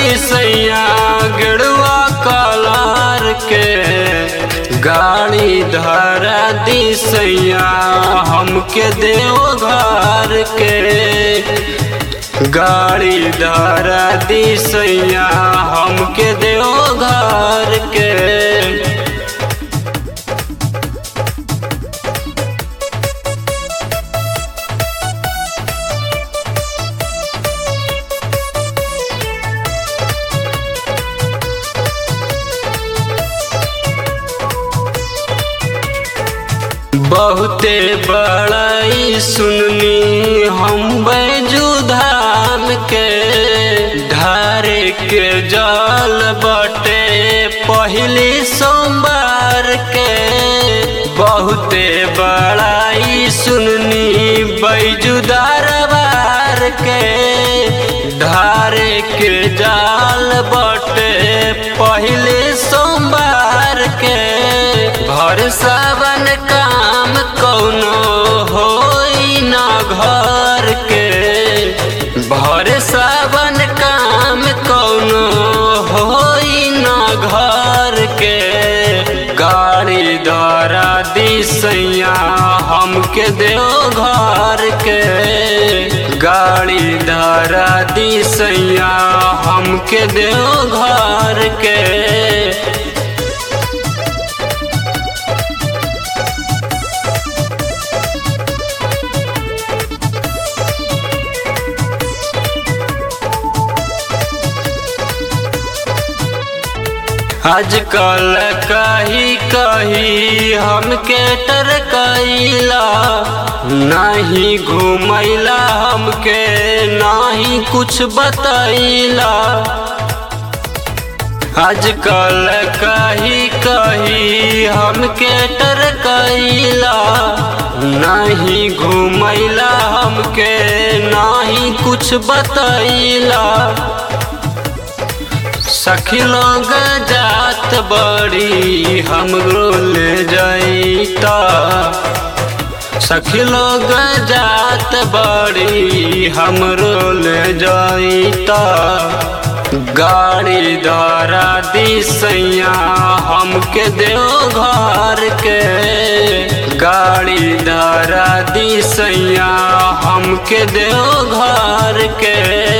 दिसैया गेरुआ कलर के गाड़ी धरा दिसैया हमके देव घर के गाड़ी धरा दिसैया हमके देव घर के बहुते बड़ाई सुननी हम बैजू धाम के धारे के जल बटे पहली सोमवार के बहुते बड़ाई सुननी बैजू दरबार के धारे के जाल बटे पहले सोमवार के भर सावन काम कौनो होई ना घर के भर सावन काम कौनो होई ना घर के गाड़ी द्वारा दिसैया हमके देव घर के गाड़ी द्वारा दिसैया हमके देव घर के आजकल कही कही हमके टरकैला नहीं घुमैला हमके नहीं कुछ बतैला आजकल कही कही हमके टरकैला नहीं घुमैला हमके नहीं कुछ बतैला सखी लोग जात बड़ी हमरो ले जाइता सखी लोग जात बड़ी हमरो ले जाइता गाड़ी द्वारा दिसैया हमके देव घर के गाड़ी द्वारा दिसैया हमके देव घर के